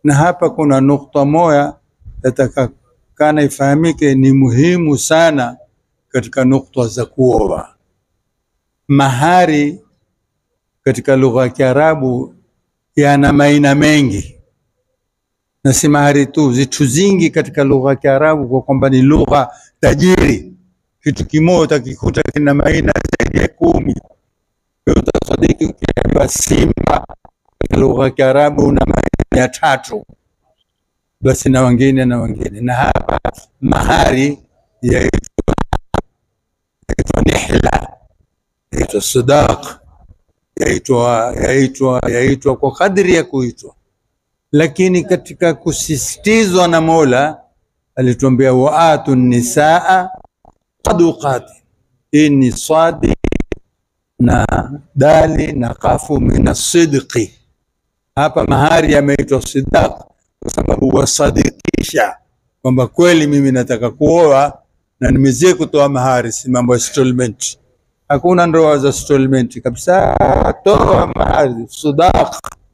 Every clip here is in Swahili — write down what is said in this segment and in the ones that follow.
na hapa kuna nukta moja yatakakana ifahamike, ni muhimu sana katika nukta za kuoa. Mahari katika lugha ya Kiarabu yana maina mengi, na si mahari tu, zitu zingi katika lugha ya Kiarabu, kwa kwamba ni lugha tajiri. Kitu kimoja utakikuta kina maina zaidi ya kumi. Utasadiki ukiambiwa simba katika lugha ya Kiarabu una maina ya tatu, basi na wengine na wengine. Na hapa mahari yaitwa yaitwa nihla, yaitwa sadaq, yaitwa yaitwa yaitwa kwa kadri ya kuitwa, lakini katika kusisitizwa na Mola alituambia waatu nisaa saduqati. Hii ni swadi na dali na kafu min asidqi. Hapa mahari yameitwa sidaq kwa sababu wasadikisha kwamba kweli mimi nataka kuoa na nimezie kutoa mahari, si mambo ya installment. Hakuna ndoa za installment kabisa, toa mahari sadaq.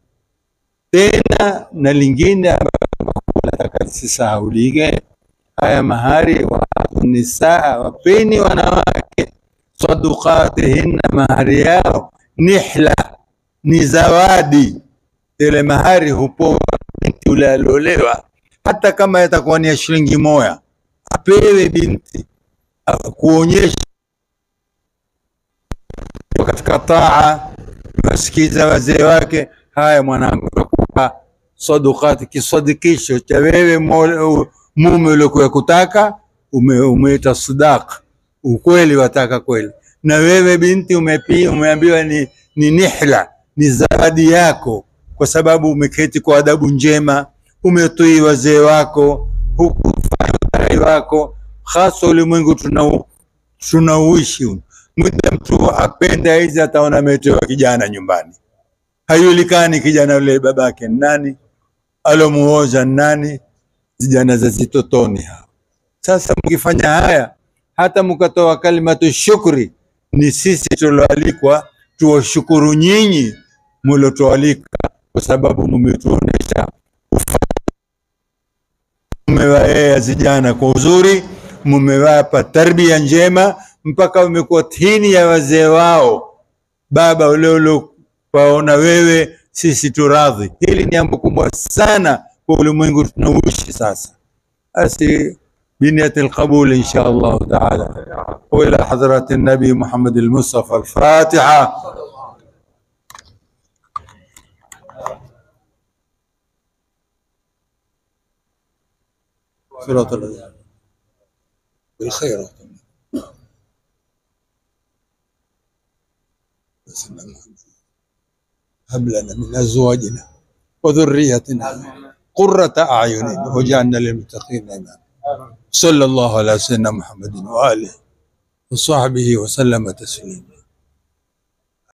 Tena na lingine ambalo nataka lisisahaulike, haya mahari wa nisaa, wapeni wanawake sadukatihinna, mahari yao nihla, ni zawadi. Ile mahari hupoa binti yule aliolewa, hata kama yatakuwa ni ya shilingi moja, apewe binti kuonyesha katika taa, wasikiza wazee wake. Haya mwanangu, nakupa sadukati, kisadikisho cha wewe mume uliokuwa kutaka, umeita sadaq, ukweli wataka kweli. Na wewe binti umepi, umeambiwa ni, ni nihla, ni zawadi yako, kwa sababu umeketi kwa adabu njema, umetii wazee wako, hukufanya udhai wako, hasa ulimwengu tunau tunauishi muda mtu apenda hizi, ataona ametewa kijana nyumbani, hayulikani kijana yule babake nani, alomuoza nani, vijana za zitotoni hao. Sasa mkifanya haya, hata mkatoa kalimatu shukri, ni sisi tulioalikwa tuwashukuru nyinyi mliotualika, kwa sababu mmetuonesha mmewaea vijana kwa uzuri, mmewapa tarbia njema mpaka wamekuwa tini ya wazee wao. Baba ule uliowaona wewe, sisi turadhi. Hili ni jambo kubwa sana kwa ulimwengu tunauishi sasa. Basi biniyati alqabul insha Allah taala, wa ila hadrati nabi Muhammad al-Mustafa al-Fatiha. صراط الذين بالخيرات هب لنا من ازواجنا وذريتنا قرة اعين واجعلنا للمتقين اماما صلى الله على سيدنا محمد واله وصحبه وسلم تسليما